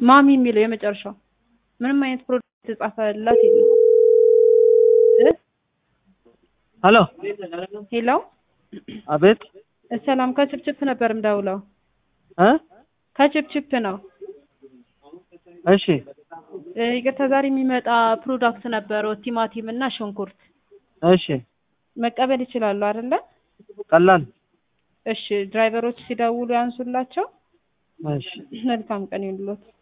ማሚ የሚለው የመጨረሻው ምንም አይነት ፕሮዳክት የተጻፈላት የለም። እ? ሄሎ ሄሎ አቤት ሰላም ከችፕችፕ ነበር ምደውለው። እ ከችፕችፕ ነው። እሺ እ፣ ይቅርታ ዛሬ የሚመጣ ፕሮዳክት ነበረው ቲማቲም እና ሽንኩርት እሺ መቀበል ይችላሉ አይደለ? ቀላል እሺ ድራይቨሮች ሲደውሉ ያንሱላቸው። እሺ መልካም ቀን ይሁንልዎት።